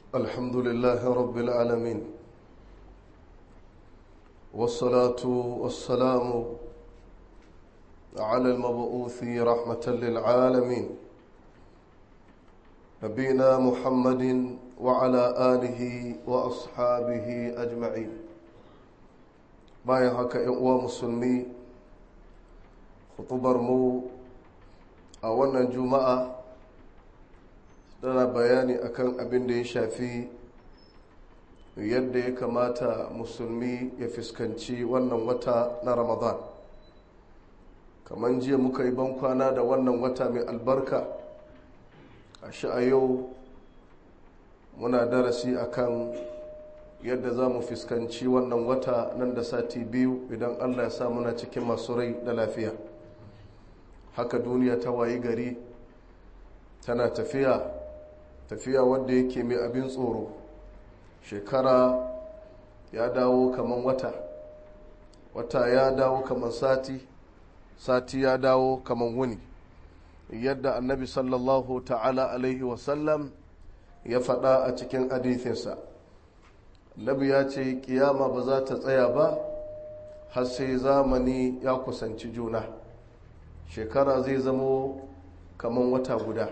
الحمد لله رب العالمين والصلاة والسلام على المبعوث رحمة للعالمين نبينا محمد وعلى آله وأصحابه أجمعين bayan haka ‘yan uwa musulmi mu a wannan juma'a tana bayani akan abin da ya shafi yadda ya kamata musulmi ya fuskanci wannan wata na ramadan kamar jiya muka yi bankwana da wannan wata mai albarka a a yau muna darasi akan yadda za mu fuskanci wannan wata nan da sati biyu idan allah ya sa muna cikin masu rai da lafiya haka duniya ta wayi gari tana tafiya tafiya wadda yake mai abin tsoro shekara ya dawo kaman wata wata ya dawo kaman sati sati ya dawo kaman wuni yadda annabi sallallahu ta'ala alaihi wasallam ya faɗa a cikin hadithinsa annabi ya ce kiyama ba za ta tsaya ba har sai zamani ya kusanci juna shekara zai zamo kaman wata guda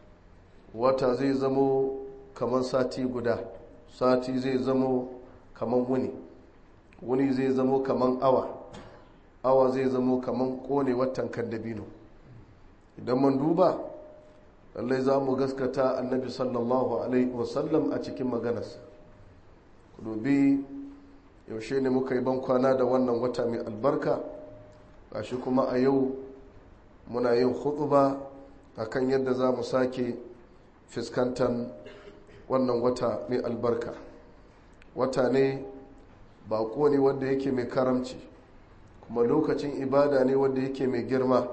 wata zai zamo kaman sati guda sati zai zamo kaman wuni wuni zai zamo kaman awa awa zai zamo kaman kone watan kan dabino idan mun duba lallai za mu gaskata annabi sallallahu alaihi wasallam a cikin maganarsa ku dubi yaushe ne muka yi bankwana da wannan wata mai albarka gashi kuma a yau muna yin hutuba akan yadda za mu sake fuskantar wannan wata mai albarka wata ne bako ne wanda yake mai karamci kuma lokacin ibada ne wanda yake mai girma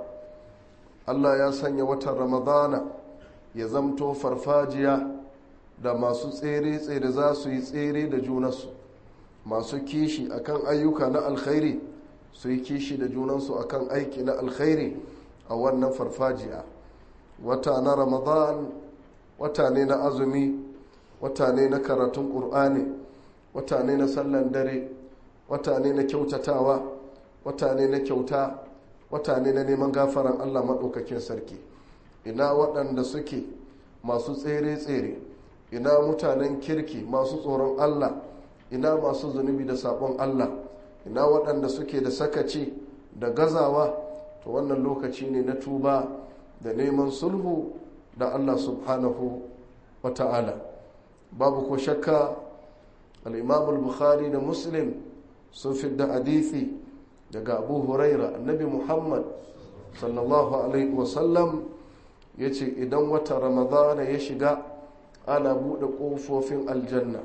allah ya sanya watan ramadana ya zamto farfajiya da masu tsere-tsere za su yi tsere da junansu masu kishi akan ayyuka na alkhairi su yi kishi da junansu akan aiki na alkhairi a wannan farfajiya wata na ramadan wata ne na azumi wata ne na karatun ƙur'ani wata ne na sallan dare wata ne na kyautatawa wata ne na kyauta wata ne na neman gafaran allah maɗaukakin sarki ina waɗanda suke masu tsere-tsere ina mutanen kirki masu tsoron allah ina masu zunubi da sabon allah ina waɗanda suke da sakaci da gazawa to wannan lokaci ne na tuba da neman sulhu da allah subhanahu wa ta'ala babu ko shakka al'imamul bukhari da muslim sun fidda hadithi daga abu huraira annabi muhammad sallallahu alaihi wasallam ya ce idan wata ramadana ya shiga ana buɗe ƙofofin aljanna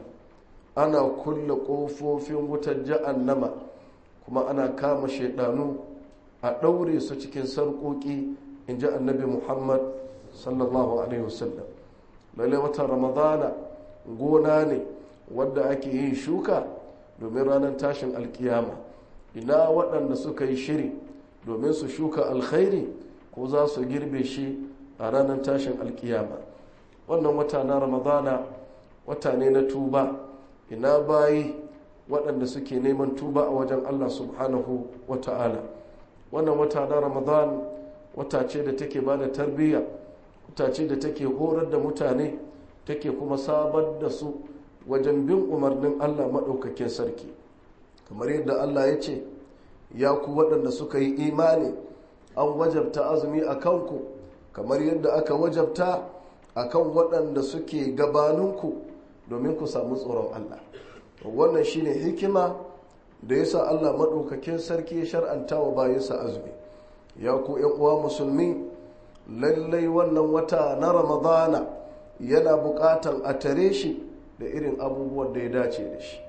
ana kulle ƙofofin wutar ja'annama kuma ana kama shaidanu a ɗaure su cikin sarƙoƙi in ji annabi muhammad sallallahu alaihi wasallam lalle watan ramadana gona ne wadda ake yin shuka domin ranar tashin alkiyama ina waɗanda suka yi shiri domin su shuka alkhairi ko za su girbe shi a ranar tashin alkiyama wannan wata na ramadana wata ne na tuba ina bayi waɗanda suke neman tuba a wajen allah subhanahu wa ta'ala wannan wata na ramadan wata ce da take ba da tarbiyya wata ce da take horar da mutane take kuma sabar da su wajen bin umarnin allah maɗaukakin sarki kamar yadda allah ya ce ya ku waɗanda suka yi imani an wajabta azumi a kanku kamar yadda aka wajabta a kan waɗanda suke gabaninku domin ku samu tsoron allah wannan shine hikima da ya sa allah maɗaukakin sarki ya shar'anta wa bayansa azumi ya ku uwa musulmi lallai wannan wata na ramadana yana buƙatan a tare shi da irin abubuwan da ya dace da shi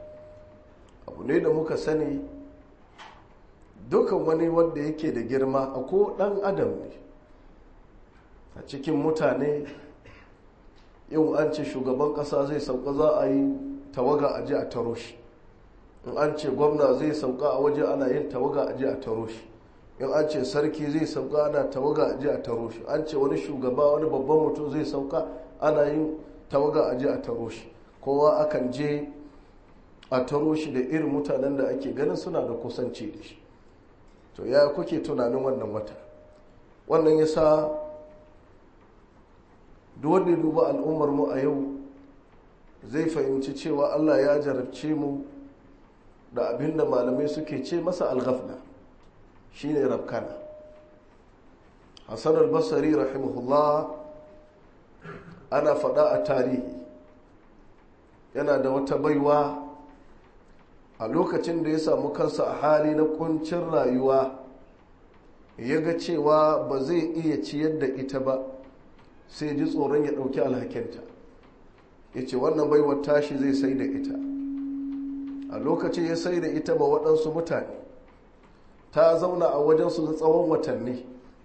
abu ne da muka sani dukan wani wanda yake da girma a ko ɗan adam ne a cikin mutane yau an ce shugaban ƙasa zai sauka za a yi tawaga a ji a taro shi in an ce gwamna zai sauka a waje ana yin tawaga a ji a taro shi in an ce sarki zai sauka ana tawaga a ji a taro shi an ce wani shugaba wani babban mutum zai sauka ana yin tawaga a ji a taro shi kowa akan je a taro shi da irin mutanen da ake ganin suna da kusanci da shi to ya kuke tunanin wannan wata wannan ya sa wanda duba al'ummar mu a yau zai fahimci cewa allah ya jarabce mu da abin da malamai suke ce masa alghafla shine rafkana hassan albasari rahimahullah ana faɗa a tarihi yana da wata baiwa a lokacin da ya samu kansa a hali na kuncin rayuwa ya ga cewa ba zai iya ciyar da ita ba sai ji tsoron ya ɗauki alhakinta ya ce wannan baiwar tashi zai sai da ita a lokacin ya sai da ita ba waɗansu mutane ta zauna a wajensu na tsawon watanni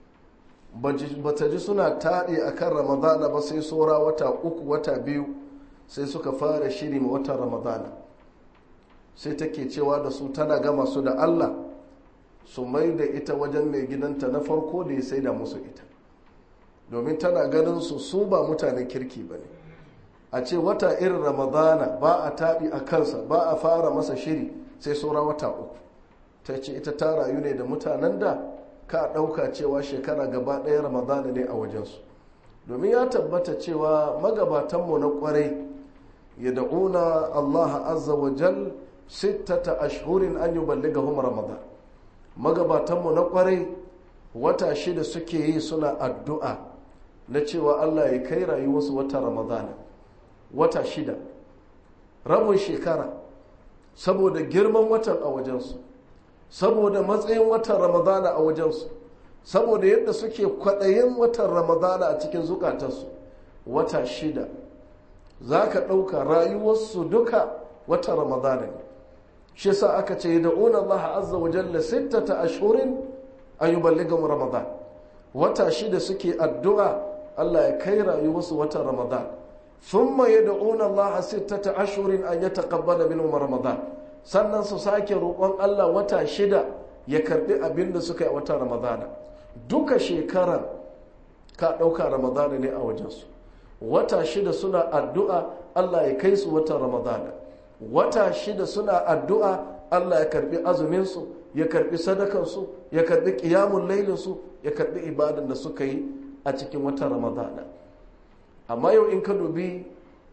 ba ta ji suna taɗe a kan ramadana ba sai saura wata uku wata biyu sai suka fara shiri ma watan ramadana sai take cewa da su tana gama su da allah su mai da ita wajen mai gidanta na farko da ya sai da musu ita domin tana ganin su su ba mutanen kirki ba ne a ce wata irin ramadana ba a taɗi a kansa ba a fara masa shiri sai saura wata uku ta ce ita ta rayu ne da mutanen da ka ɗauka cewa shekara gaba ɗaya ramadana ne a wajensu domin ya tabbata cewa magabatanmu na ƙwarai ya da'una allah azza wa jal sittata ashhurin an yi balligahum ramadan magabatanmu na ƙwarai wata shida suke yi suna addu'a na cewa allah ya kai rayuwarsu wata ramadana wata shida rabin shekara saboda girman watan a wajensu saboda matsayin watan ramadana a wajensu saboda yadda suke kwaɗayin watan ramadana a cikin zukatarsu wata shida za ka ɗauka rayuwarsu duka watan ramadana ne shi sa aka ce da una Allah azza wa jalla sittata ashhurin an yuballighum ramadan wata shida suke addu'a Allah ya kai rayuwarsu watan ramadan thumma yad'una Allah sittata ashhurin an yataqabbala minhum ramadan sannan su sake roƙon Allah wata shida ya karbi abin da suka yi watan ramadana duka shekarar ka ɗauka ramadana ne a wajensu wata shida suna addu'a Allah ya kai su watan ramadana wata shida suna addu'a Allah ya karbi azuminsu ya karbi sadakansu ya karbi ƙiyamun lailinsu ya karbi ibadan da suka yi a cikin watan ramadana amma yau in ka dubi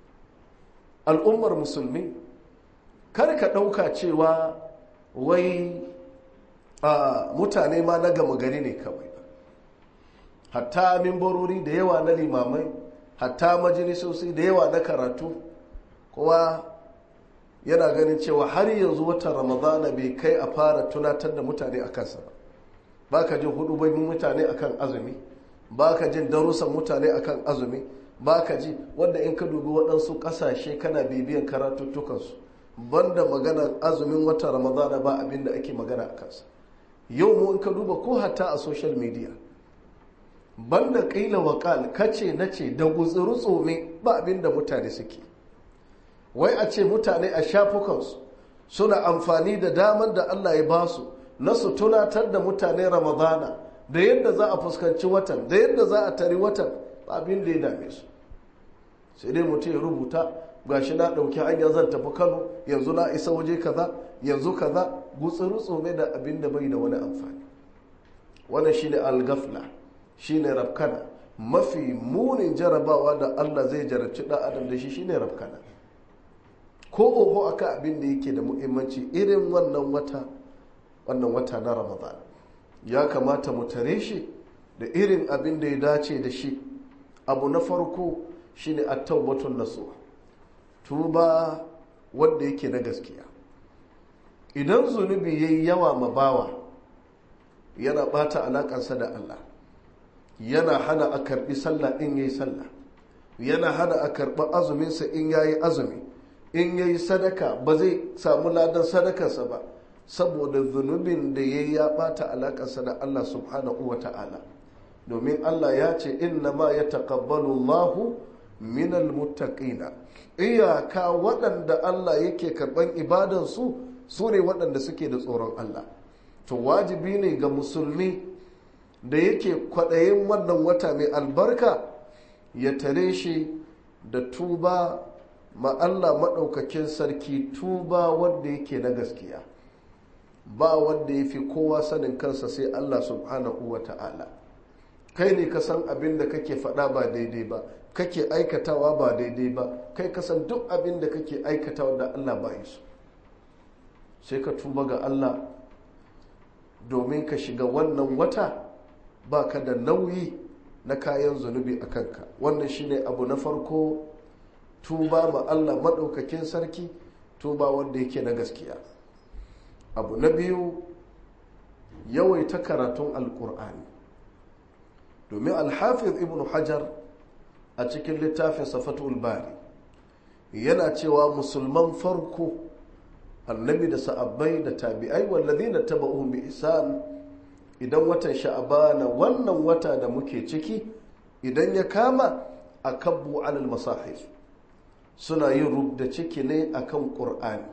al'ummar musulmi kar ka ɗauka cewa wai mutane ma na gama gari ne kawai hatta mimbarori da yawa na limamai hatta majalisosi da yawa na karatu kowa yana ganin cewa har yanzu watan ramadana bai kai a fara tunatar da mutane a kansa ba ba ka jin hudu bai mutane akan azumi ba ka jin darussan mutane akan azumi ba ka ji wanda in ka dubi waɗansu ƙasashe kana bibiyan karatuttukansu banda maganar azumin watan ramadana ba abin da ake magana a kansa yau mu in ka duba ko hatta a social media banda ƙila waƙal kace na ce da gutsuru tsome ba abin da mutane suke wai a ce mutane a shafukansu suna amfani da damar da allah ya basu na su tunatar da mutane ramadana da yadda za a fuskanci watan da yadda za a tari watan ba abin da ya dame su sai dai mutum ya rubuta gashi na ɗauki hanya zan tafi kano yanzu na isa waje kaza yanzu kaza gutsuru tsome da abin da bai da wani amfani wannan shine algafla shine rafkana mafi munin jarabawa da allah zai jarabci ɗan adam da shi shine rafkana ko oho akan abin da yake da muhimmanci irin wannan wata wannan wata na ramadan ya kamata mu tare shi da irin abin da ya dace da shi abu na farko shine at-taubatun nasuha tuba wanda yake na gaskiya idan zunubi yayi yawa ma bawa yana bata alakansa da Allah yana hana a karbi sallah in yayi sallah yana hana a karbi azuminsa in yayi azumi in yayi sadaka ba zai samu ladan sadakarsa ba saboda zunubin da yayi ya bata alakarsa da Allah subhanahu wa ta'ala domin Allah ya ce inna ma ya taƙabbalu Allahu minal muttaqina iyaka waɗanda Allah yake karɓan ibadansu su ne waɗanda suke da tsoron Allah to wajibi ne ga musulmi da yake kwaɗayin wannan wata mai albarka ya tare shi da tuba ma Allah maɗaukakin sarki tuba wanda yake na gaskiya ba wanda ya fi kowa sanin kansa sai Allah subhanahu wa ta'ala kai ne ka san abin da kake faɗa ba daidai ba kake aikatawa ba daidai ba kai ka san duk abin da kake aikatawa da Allah ba yi su sai ka tuba ga Allah domin ka shiga wannan wata ba ka da nauyi na kayan zunubi a kanka wannan shine abu na farko tuba ma Allah maɗaukakin sarki tuba wanda yake na gaskiya abu na biyu yawaita karatun alkur'ani domin alhafiz ibn hajar a cikin littafin safatul bari yana cewa musulman farko annabi da sa'abbai da tabi'ai wallazi na taba'uhum bi isan idan watan sha'abana wannan wata da muke ciki idan ya kama a kabbu alal masahif suna yin rubda ciki ne akan ƙur'ani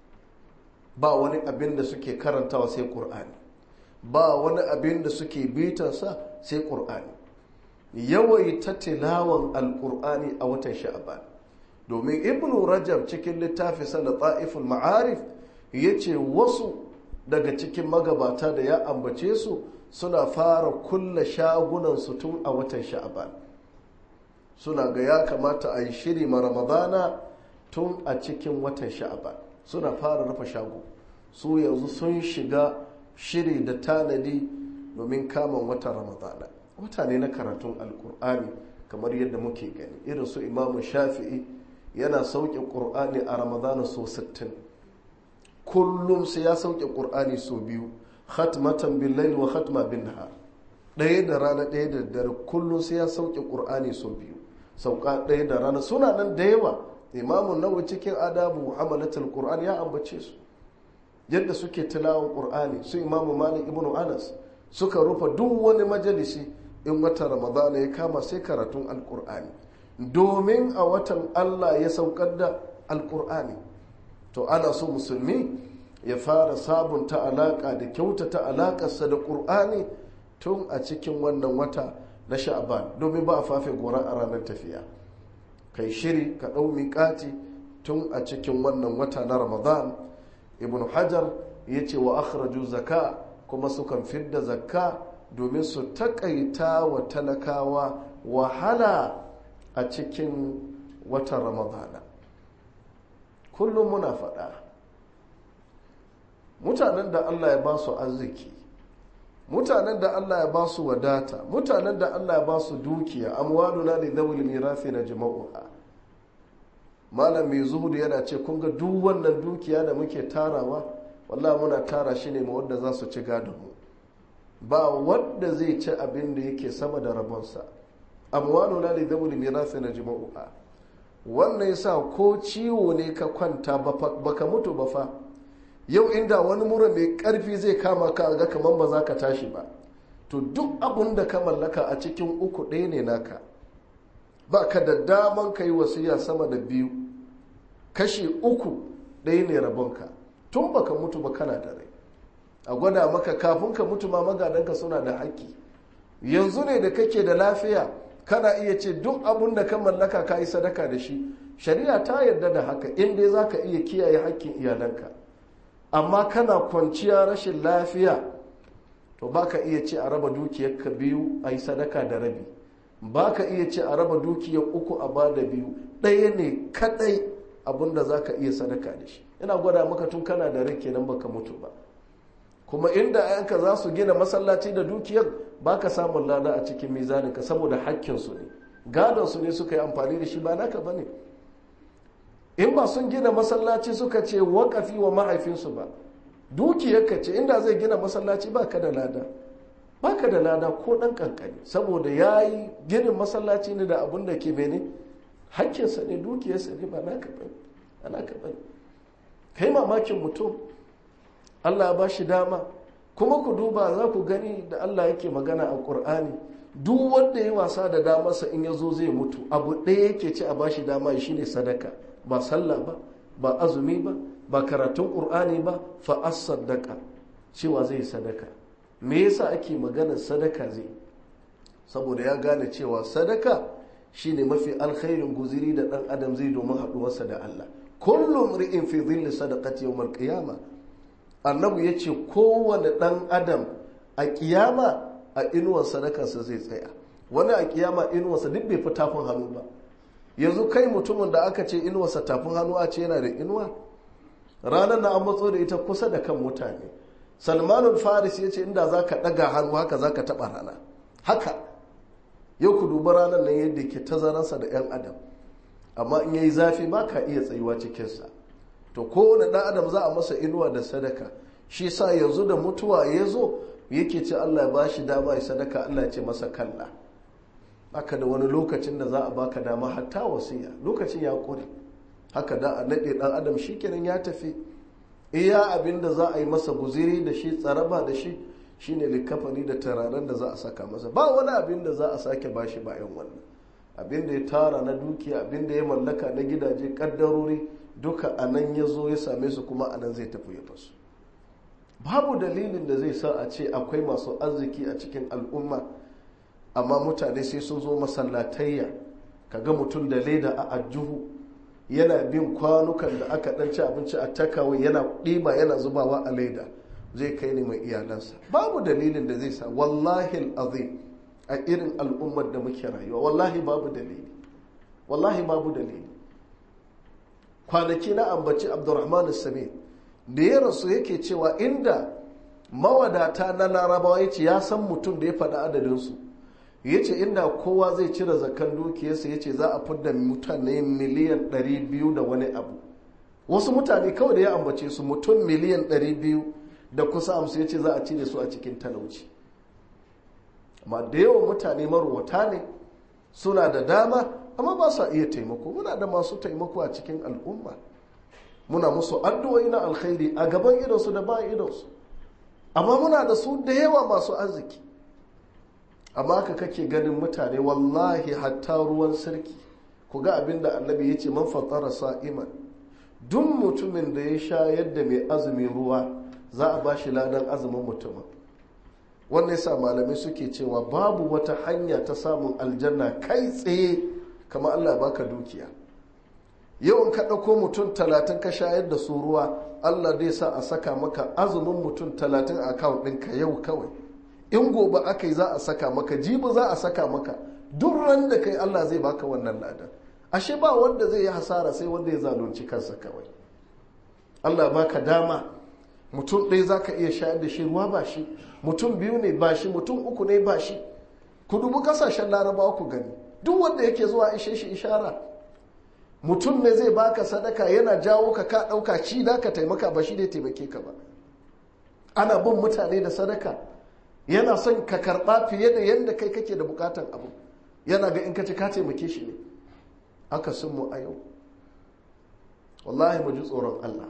ba wani abin da suke karantawa sai ƙur'ani ba wani abin da suke bitansa sai ƙur'ani yawaita tilawan alƙur'ani a watan sha'aban domin ibnu rajab cikin littafi sana ta'iful ma'arif ya ce wasu daga cikin magabata da ya ambace su suna fara kulla shagunansu tun a watan sha'aban suna ga ya kamata a yi shiri ma ramadana tun a cikin watan sha'aban suna fara rufe shago su yanzu sun shiga shiri da tanadi domin kamun watan ramadana wata ne na karatun alkur'ani kamar yadda muke gani irin su imamu shafi'i yana sauke ƙur'ani a ramadana so 60 kullum sai ya sauke ƙur'ani so biyu khatmatan billahi wa khatma bin nahar ɗaya da rana ɗaya da dare kullum sai ya sauke ƙur'ani so biyu sauka ɗaya da rana suna nan da yawa imamun nawa cikin adabu hamalatul qur'an ya ambace su yadda suke tilawan qur'ani su imamu malik ibnu anas suka rufe duk wani majalisi in watan ramadana ya kama sai karatun alqur'ani domin a watan allah ya saukar da alqur'ani to ana so musulmi ya fara sabunta alaka da kyautata alakarsa da qur'ani tun a cikin wannan wata na sha'aban domin ba a fafe gora a ranar tafiya kai shiri ka ɗau miƙati tun a cikin wannan wata na ramadan ibn hajar ya ce wa akhraju zaka kuma sukan fidda zakka domin su takaita wa talakawa wahala a cikin watan ramadana kullum muna faɗa mutanen da allah ya ba su arziki mutanen da Allah ya ba su wadata mutanen da Allah ya ba su dukiya amwaluna li dhawil mirathi na jama'uha malam mai zuhudu yana ce kun ga duk wannan dukiya da muke tarawa wallahi muna tara shi ne ma wanda za su ci gadon mu ba wanda zai ci abin da yake sama da rabonsa amwaluna li dhawil mirathi na jama'uha wannan yasa ko ciwo ne ka kwanta baka mutu ba fa yau inda wani mura mai karfi zai kama ka ga kamar ba za ka tashi ba to duk abun da ka mallaka a cikin uku ɗaya ne naka ba ka da daman ka yi wasiya sama da biyu kashi uku ɗaya ne rabonka tun baka mutu ba kana da rai a gwada maka kafin ka mutu ma magadanka suna da haƙƙi yanzu ne da kake da lafiya kana iya ce duk abun da ka mallaka ka yi sadaka da shi shari'a ta yarda da haka in dai za ka iya kiyaye haƙƙin iyalanka amma kana kwanciya rashin lafiya to baka iya ce a raba dukiyar ka biyu a yi sadaka da rabi baka iya ce a raba dukiyar uku a ba da biyu ɗaya ne kaɗai abinda za ka iya sadaka da shi ina gwada maka tun kana da rai kenan baka mutu ba kuma inda ayanka za su gina masallaci da dukiyar baka samun lada a cikin mizaninka saboda hakkinsu ne gadon su ne suka yi amfani da shi ba naka ba ne in ba sun gina masallaci suka ce wakafi wa mahaifinsu ba dukiyarka ce inda zai gina masallaci ba ka da lada ba ka da lada ko ɗan ƙanƙani saboda ya yi ginin masallaci ne da abin da ke bene hakkinsa ne dukiyarsa ne ba naka bane kai mamakin mutum allah ya ba shi dama kuma ku duba za ku gani da allah yake magana a ƙur'ani duk wanda ya wasa da damarsa in ya zo zai mutu abu ɗaya yake ci a bashi dama shi ne sadaka ba sallah ba ba azumi ba ba karatun ƙur'ani ba fa'as sadaka cewa zai sadaka me yasa ake maganar sadaka zai saboda ya gane cewa sadaka shine mafi alkhairin guziri da dan adam zai domin haduwarsa da Allah kullum ri'in fi dhilli sadaqati yawm al-qiyamah annabi yace kowane dan adam a kiyama a inuwar sadakarsa zai tsaya wani a kiyama inuwarsa duk bai fi tafin hannu ba yanzu kai mutumin da aka ce inuwarsa tafin hannu a ce yana da inuwa ranar na an matso da ita kusa da kan mutane salmanul faris ya ce inda za ka ɗaga hannu haka za ka taɓa rana haka yau ku duba ranar nan yadda ke tazararsa da 'yan adam amma in yayi zafi ba ka iya tsayuwa cikinsa to kowane ɗan adam za a masa inuwa da sadaka shi sa yanzu da mutuwa ya zo yake ce allah ya ba shi dama ya sadaka allah ya ce masa kalla aka da wani lokacin da za a baka dama hatta wasiya lokacin ya ƙure haka da a naɗe ɗan adam shi kenan ya tafi iya abin da za a yi masa guziri da shi tsaraba da shi shine likafani da turaren da za a saka masa ba wani abin da za a sake bashi bayan wannan abin da ya tara na dukiya abin da ya mallaka na gidaje kaddarori duka a nan ya zo ya same su kuma a nan zai tafi ya fasu babu dalilin da zai sa a ce akwai masu arziki a cikin al'umma amma mutane sai sun zo masallatayya kaga mutum da leda a ajuhu yana bin kwanukan da aka dan ci abinci a takawai yana ɗiba yana zubawa a leda zai kai ne mai iyalansa babu dalilin da zai sa wallahi azim a irin al'ummar da muke rayuwa wallahi babu dalili wallahi babu dalili kwanaki na ambaci abdurrahman sami da ya rasu yake cewa inda mawadata na larabawa ya ce ya san mutum da ya faɗi adadinsu ya ce inda kowa zai cire zakan dukiyarsa ya ce za a fidda mutane miliyan 200 da wani abu wasu mutane kawai da ya ambace su mutum miliyan 200 da kusa amsu ya ce za a cire su a cikin talauci amma da yawan mutane marwata ne suna da dama amma ba sa iya taimako muna da masu taimako a cikin al'umma muna musu addu'o'i na alkhairi a gaban idonsu da bayan idonsu amma muna da su da yawa masu arziki amma ka kake ganin mutane wallahi hatta ruwan sarki ku ga abin da annabi ya ce man fatara sa'iman duk mutumin da ya sha yadda mai azumin ruwa za a ba shi ladan azumin mutumin wannan yasa malamai suke cewa babu wata hanya ta samun aljanna kai tsaye kama allah baka dukiya yawan ka ɗauko mutum talatin ka shayar da su ruwa allah zai sa a saka maka azumin mutum talatin a akawun ɗinka yau kawai in gobe aka yi za a saka maka jibi za a saka maka duk ran da kai Allah zai baka wannan ladan ashe ba wanda zai yi hasara sai wanda ya zalunci kansa kawai Allah baka dama mutum ɗaya za ka iya shayar da shi ruwa ba shi mutum biyu ne ba shi mutum uku ne ba shi ku dubi kasashen larabawa ku gani duk wanda yake zuwa ishe shi ishara mutum ne zai baka sadaka yana jawo ka ka ɗauka ci da ka taimaka ba shi ne taimake ka ba ana bin mutane da sadaka yana son ka karɓa fiye da yadda kai kake da bukatan abu yana ga in ka ci ka taimake shi ne aka sun mu a yau wallahi mu ji tsoron Allah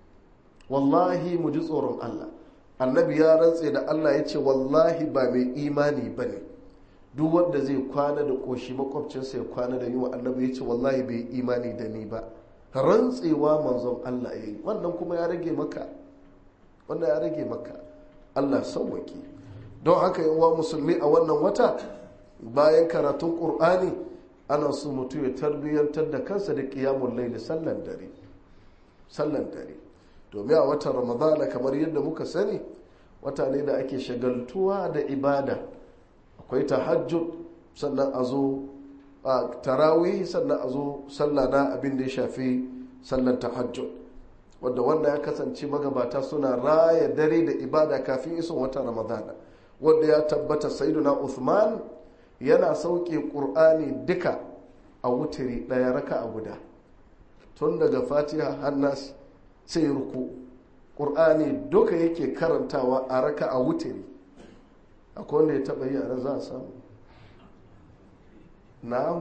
wallahi mu ji tsoron Allah annabi ya rantse da Allah ya ce wallahi ba mai imani ba ne duk wanda zai kwana da ƙoshi makwabcinsa ya kwana da yiwa annabi ya ce wallahi bai imani da ni ba rantsewa manzon Allah ya yi wannan kuma ya rage maka wannan ya rage maka Allah sauwaki don haka yawa musulmi a wannan wata bayan karatun ƙur'ani ana so mutum ya tarbiyyantar da kansa da ƙiyamun laili sallan dare sallan dare domin a watan ramadana kamar yadda muka sani wata ne da ake shagaltuwa da ibada akwai tahajjud sannan a zo a tarawih sannan a zo sallah na abin da ya shafi sallan tahajjud wadda wanda ya kasance magabata suna raya dare da ibada kafin iso watan ramadana wadda ya tabbata sayyiduna uthman yana sauke ƙur'ani duka a wutiri ɗaya raka a guda tun daga fatiha hannas sai ruku ƙur'ani duka yake karantawa a raka a wutiri akwai wanda ya taɓa yi a za a samu na'am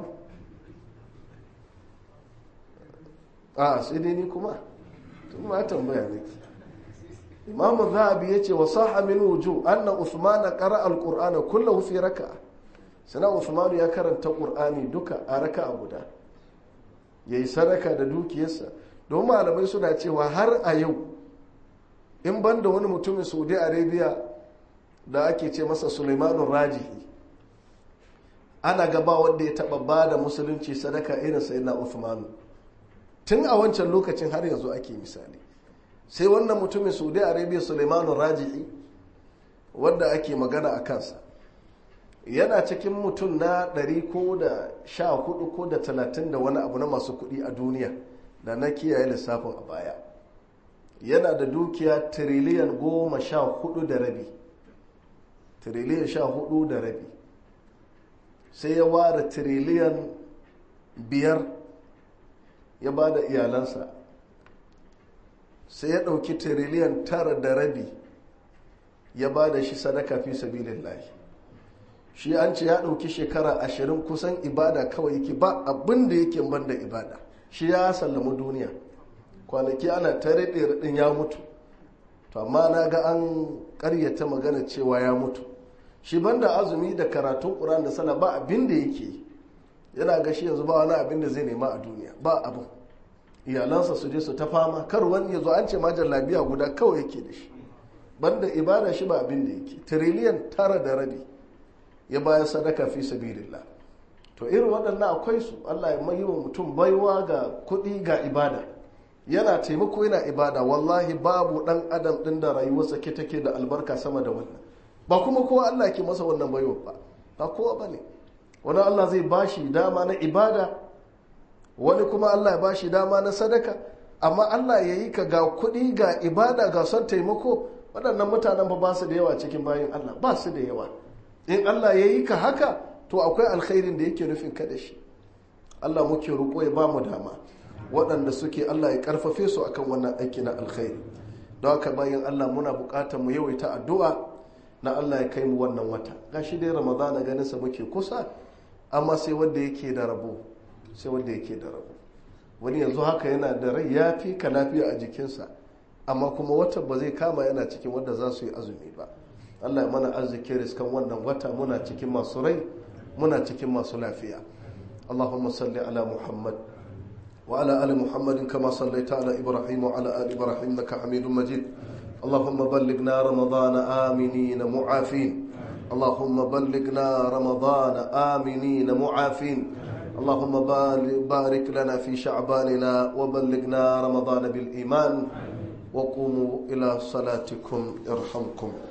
a sai dai ni kuma tun ma tambaya ne imamu zahabi ya ce wa saha min wuju anna usmana qara alqur'ana kullahu fi raka'a sana usmanu ya karanta qur'ani duka a raka'a guda yayi sadaka da dukiyarsa don malamai suna cewa har a yau in banda wani mutumin saudi arabia da ake ce masa suleimanu rajihi ana gaba wanda ya taba ba da musulunci sadaka irin sai na Uthman tun a wancan lokacin har yanzu ake misali sai wannan mutumin saudi arabia suleimanu raji'i wadda ake magana a kansa yana cikin mutum na 100 ko da 14 ko da 30 da wani abu na masu kuɗi a duniya da na kiyaye lissafin a baya yana da dukiya tiriliyan goma sha hudu da rabi tiriliyan sha hudu da rabi sai ya ware tiriliyan biyar ya ba da iyalansa sai ya ɗauki tiriliyan tara da rabi ya ba da shi sadaka fi sabilin lahi shi an ce ya ɗauki shekara ashirin kusan ibada kawai yake ba abin da yake banda ibada shi ya sallama duniya kwanaki ana ta raɗe ya mutu to amma na ga an ƙaryata magana cewa ya mutu shi banda azumi da karatun ƙuran da sana ba abin da yake yana ga shi yanzu ba wani abin da zai nema a duniya ba abin iyalansa su je su ta fama kar wani ya zo an ce majar labiya guda kawai yake da shi banda ibada shi ba abin da yake tiriliyan tara da rabi ya bayar sadaka fi sabilillah to irin waɗannan akwai su Allah ya mai wa mutum baiwa ga kuɗi ga ibada yana taimako yana ibada wallahi babu ɗan adam ɗin da rayuwarsa ke take da albarka sama da wannan ba kuma kowa Allah ke masa wannan baiwa ba ba kowa ba ne wani Allah zai bashi dama na ibada wani kuma Allah ya bashi dama na sadaka amma Allah ya yi ka ga kuɗi ga ibada ga son taimako waɗannan mutanen ba ba su da yawa cikin bayan Allah ba su da yawa in Allah ya yi ka haka to akwai alkhairin da yake nufin ka da shi Allah muke roƙo ya ba mu dama waɗanda suke Allah ya karfafe su akan wannan aiki na alkhairi don haka bayan Allah muna buƙatar mu yawaita addu'a na Allah ya kai mu wannan wata gashi dai Ramadana ganin sa muke kusa amma sai wanda yake da rabo sai wanda yake da rabo wani yanzu haka yana da rai ya fi ka lafiya a jikinsa amma kuma wata ba zai kama yana cikin wanda za su yi azumi ba Allah ya mana arziki riskan wannan wata muna cikin masu rai muna cikin masu lafiya Allahumma salli ala Muhammad wa ala ali Muhammadin kama sallaita ala Ibrahim wa ala ali Ibrahim innaka Hamidum Majid اللهم بلغنا رمضان آمنين معافين اللهم بلغنا رمضان آمنين معافين اللهم بارك لنا في شعباننا وبلغنا رمضان بالإيمان وقوموا إلى صلاتكم يرحمكم